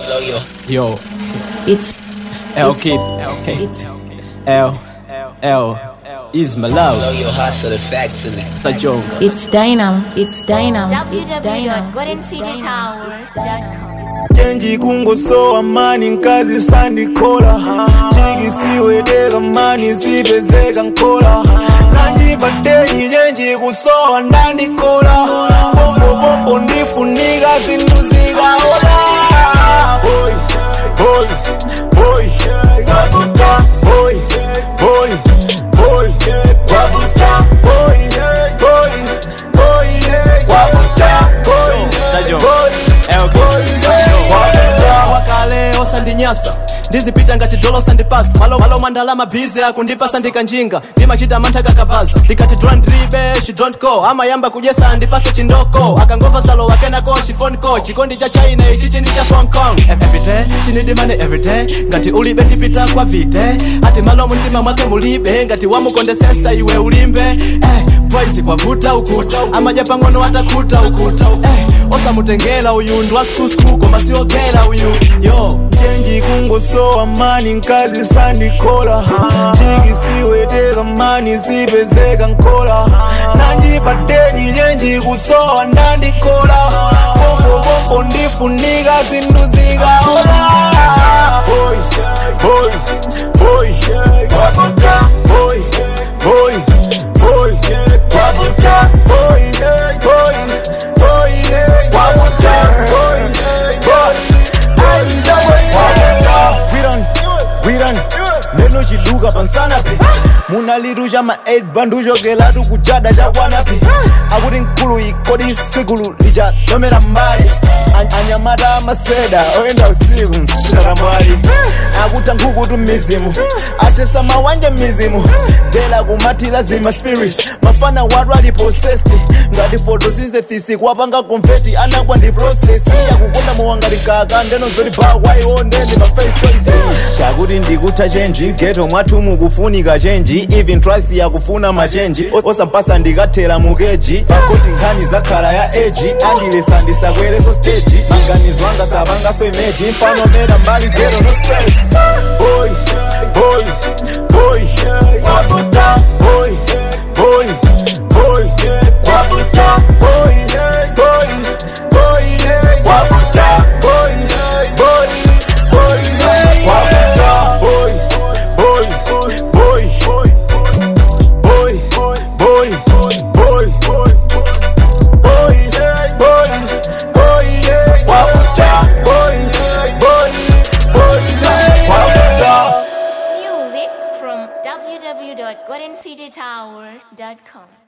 Blow your Yo, It's L Kid, it's L, L, is my love, blow your hustle factory. Tajonga. it's Dynam. It's Dynam. It's Dynam. www.goldencitytower.com chenji kungosowa mani nkazi sandikola chikisiweteka mani sipezeka nkola nanjipateni chenji kusowa ndandikola pompopompo ndifunika zinthu zikaola Boys, boys, boys, wavuta, boys, boys, boys, wavuta, boys, boys, boys, wavuta, boys, boys, wakale osandinyasa ndizipita ngati dolo sandipasa malo malo mandalama bize akundipasa ndikanjinga ndimachita mantha kakapaza ndikati don't drive she don't go amayamba kudyesa ndipase chindoko akangova salo wakenako chifone call chikondi cha china ichi chindi cha hong kong everyday chinidimane everyday ngati ulibe ndipita kwa vite ati malo mumtima mwake mulibe ngati wamukondesesa iwe ulimbe eh, boys kwavuta ukuta amadya pang'ono atakhuta ukuta eh, osamutengela uyu ndwaskusku koma siogela uyu yo chenji kungosowa mani nkazi sandikola chikisiweteka mani sipezeka nkola nanjipateni chenji kusowa ndandikola pompopompo ndifunika zinthu zikaola Boys, boys, boys, wavuta, boys, boys, boys, wavuta, boys, boys, boys, wavuta, boys, boys, Viran, viran, neno chiduka pansanapi munalirusha ma 8 banduchokelatu kuchada chakwanapi akuti nkulu ikodi sikulu lichatomera mbali An- anyamata amaseda oyenda usiku msitatambwali akuta nkhukutu mizimu atesa mawanja mizimu dela kumathila zima spirits mafana watu ali possessed ngati photosynthesis kwapanga confetti anakwa ndi process yakukonda muwangati kaka ndeno zoti bakwaiwonde ndi ma first choices chakuti ndikutha chenji geto mwathu mukufunika chenji even twice yakufuna machenji osampasa ndikathera mukeji pakuti nkhani zakhala ya eji andilesa ndisakwereso stage maganizo anga sapangaso imeji mfano mera mbali geto no stress boys boys boys wavuta boys boys boys wavuta boys boys boys wavuta boys boys boys wavuta boys boys boys boys boys boys boys boys boys wavuta boys boys boys wavuta Music from www.goldencitytower.com